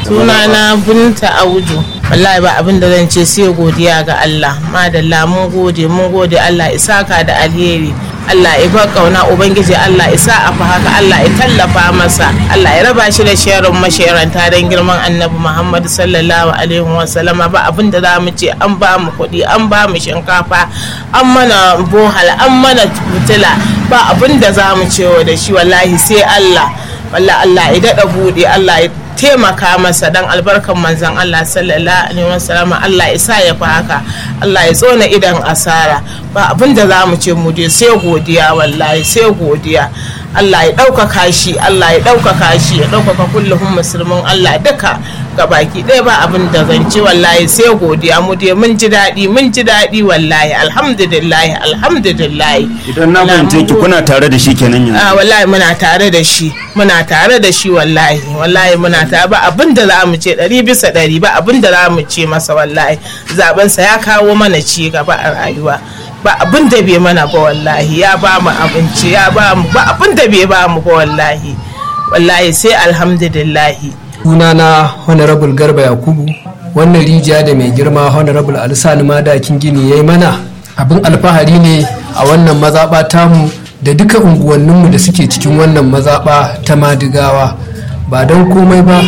sunana binta audu wallahi ba abin da zan ce sai godiya ga Allah madalla mun gode mun gode Allah isaka da alheri Allah ya ba kauna ubangiji Allah isa a fa haka Allah ya tallafa masa Allah ya raba shi da sharin masharanta don girman annabi Muhammad sallallahu alaihi wa sallama ba abin da za mu ce an ba mu kuɗi an ba mu shinkafa an mana bohal an mana fitila ba abin da za mu ce da shi wallahi sai Allah wallahi Allah ya daɗa buɗe Allah ya taimaka masa dan albarkan manzon Allah sallallahu alaihi wasallam Allah ya sa ya fi haka Allah ya tsona idan asara ba abin da za mu ce mu dai sai godiya wallahi sai godiya Allah ya ɗaukaka shi Allah ya ɗaukaka shi ya ɗaukaka kullum musulmin Allah duka ga baki ɗaya ba abin da zan ci wallahi sai godiya mu dai mun ji daɗi mun ji daɗi wallahi alhamdulillah alhamdulillah idan na fahimce ki kuna tare da shi kenan yanzu a wallahi muna tare da shi muna tare da shi wallahi wallahi muna tare ba abin da za mu ce ɗari bisa ɗari ba abin da za mu ce masa wallahi zabensa ya kawo mana ci gaba a rayuwa ba abin da bai mana ba wallahi ya ba mu abinci ya ba mu ba abin da bai ba mu ba wallahi wallahi sai alhamdulillahi sunana honorable garba yakubu wannan rijiya da mai girma honorable alisani madakin gini ya yi mana abin alfahari ne a wannan mazaɓa tamu da duka unguwanninmu da suke cikin wannan mazaɓa ta madigawa ba don komai ba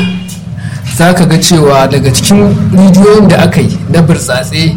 za ka ga cewa daga cikin rijiyoyin da aka yi na burtsatse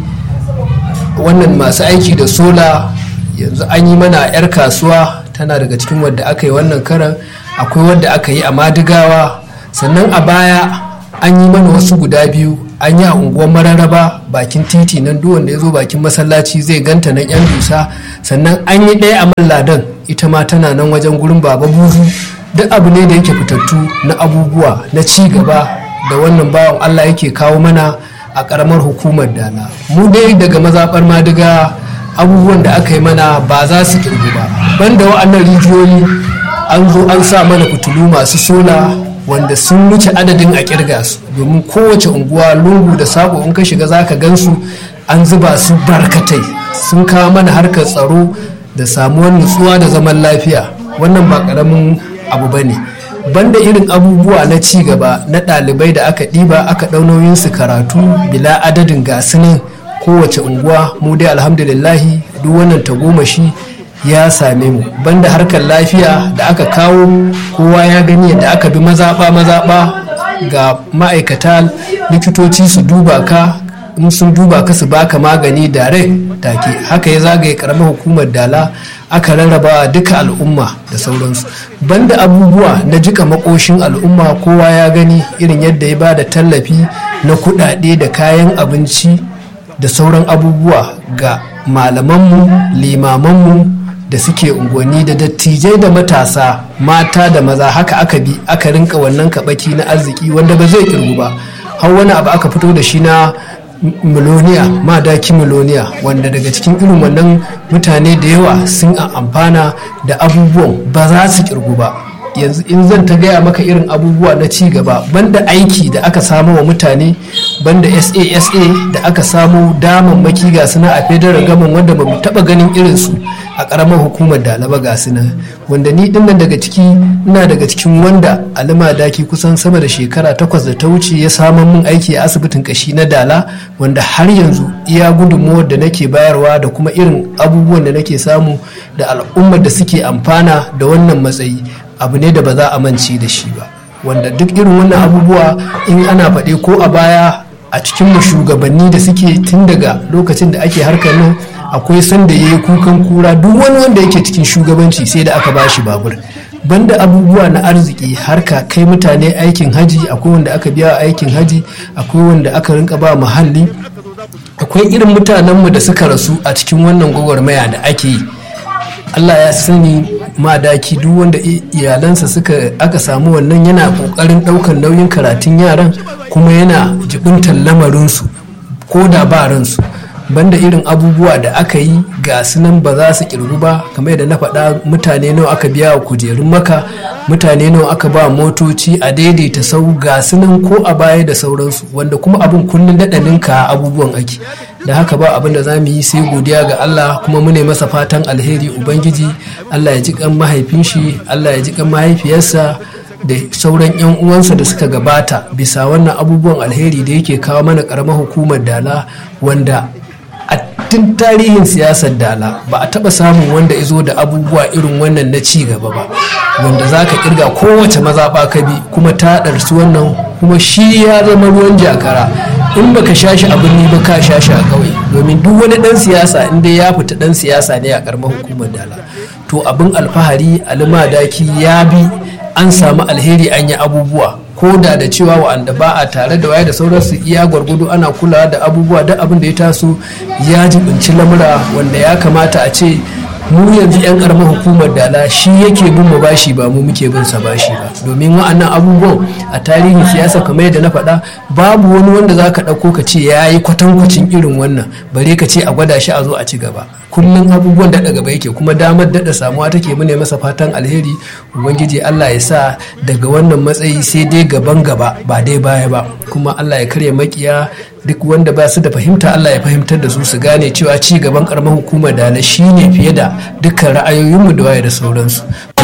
wannan masu aiki da sola yanzu an yi mana 'yar kasuwa tana daga cikin wadda aka yi wannan karan akwai wadda aka yi a madigawa sannan a baya an yi mana wasu guda biyu an yi a unguwar mararraba bakin titi nan duk wanda ya zo bakin masallaci zai ganta nan yan dusa sannan an yi ɗaya a malladan ita ma tana nan wajen gurin baba buzu duk abu ne da yake fitattu na abubuwa na ci gaba da wannan bawan allah yake kawo mana a karamar hukumar dala mu dai daga mazaɓar madiga abubuwan da aka yi mana ba za su kirgu ba banda wa'annan rijiyoyi an zo an sa mana fitilu masu sola wanda sun wuce adadin a kirga su domin kowace unguwa lungu da sako in ka shiga za ka gansu an zuba su barkatai sun kawo mana harkar tsaro da samuwar nutsuwa da zaman lafiya wannan ba karamin abu ba ne banda irin abubuwa na ci gaba na ɗalibai da aka ɗiba aka ɗau su karatu bila adadin gasu nan kowace unguwa mu dai alhamdulillahi duk wannan tagomashi ya same mu banda harkar lafiya da aka kawo kowa ya gani yadda aka bi mazaɓa mazaɓa ga ma'aikata likitoci su duba ka in sun duba ka su baka magani dare take haka ya zagaye karamar hukumar dala aka rarraba duka al'umma da sauransu banda abubuwa na jika makoshin al'umma kowa ya gani irin yadda ya ba da tallafi na kudade da kayan abinci da sauran abubuwa ga malamanmu limamanmu da suke unguwanni da dattijai da matasa mata da maza haka aka bi aka rinka wannan kabaki na arziki wanda ba zai kirgu ba har wani abu aka fito da shi na miloniya madaki miloniya wanda daga cikin irin wannan mutane da yawa sun amfana da abubuwan ba za su kirgu ba yanzu in zan ta gaya maka irin abubuwa na ci gaba banda aiki da aka samu wa mutane banda sasa da aka samu damammaki ga suna a federal gaman wanda ba mu taba ganin irinsu a karamar hukumar dalaba ga suna wanda ni dinnan daga ciki ina daga cikin wanda alima daki kusan sama da shekara takwas da ta wuce ya samun min aiki a asibitin kashi na dala wanda har yanzu iya gudunmuwar da nake bayarwa da kuma irin abubuwan da nake samu da al'ummar da suke amfana da wannan matsayi abu ne da ba za a mance da shi ba wanda duk irin wannan abubuwa in ana faɗe ko a baya a cikin mu shugabanni da suke tun daga lokacin da ake harkar nan akwai sanda ya yi kukan kura duk wani wanda yake cikin shugabanci sai da aka bashi babur banda abubuwa na arziki harka kai mutane aikin haji akwai wanda aka biya aikin haji akwai wanda aka rinka ba muhalli akwai irin mutanenmu da suka rasu a cikin wannan gwagwarmaya da ake yi allah ya sani madaki duk wanda iyalansa suka aka samu wannan yana kokarin daukan nauyin karatun yaran kuma yana jibintar lamarinsu ko da ba ransu banda irin abubuwa da aka yi ga nan ba za su kirgu ba kamar yadda na faɗa mutane nawa aka biya wa kujerun maka mutane nawa aka ba motoci a daidaita sau ga nan ko a baya da sauransu wanda kuma abin kullum daɗa ninka abubuwan ake da haka ba abin da za mu yi sai godiya ga Allah kuma mu ne masa fatan alheri ubangiji Allah ya ji kan mahaifin shi Allah ya ji kan mahaifiyarsa da sauran 'yan uwansa da suka gabata bisa wannan abubuwan alheri da yake kawo mana karamar hukumar dala wanda a tun tarihin siyasar dala ba a taba samun wanda izo da abubuwa irin wannan na ci gaba ba wanda za ka kirga kowace mazaɓa ka bi kuma ta ɗarsu wannan kuma shi ya zama ruwan jakara in baka sha shi a birni ba ka sha shi a ƙauye domin duk wani ɗan siyasa in dai ya fita ɗan siyasa ne a ƙaramar hukumar dala to abin alfahari alimadaki ya bi an samu alheri an yi abubuwa ko da da cewa wa'anda ba a tare da waye da sauransu iya gwargwado ana kulawa da abubuwa duk abin da ya taso ya jibinci lamura wanda ya kamata a ce mu yanzu 'yan karamar hukumar dala shi yake bin mu bashi ba mu muke bin sa bashi ba domin wa'annan abubuwan a tarihin siyasa kamar yadda na faɗa babu wani wanda za ka ɗauko ka ce ya yi kwatankwacin irin wannan bare ka ce a gwada shi a zo a ci gaba kullum abubuwan daɗa gaba yake kuma damar daɗa samuwa take mu ne masa fatan alheri ubangiji allah ya sa daga wannan matsayi sai dai gaban gaba ba dai baya ba kuma allah ya karya makiya duk wanda ba su da fahimta Allah ya fahimtar da su su gane cewa ci gaban karamar hukumar da na shine fiye da dukkan ra'ayoyinmu da waye da sauransu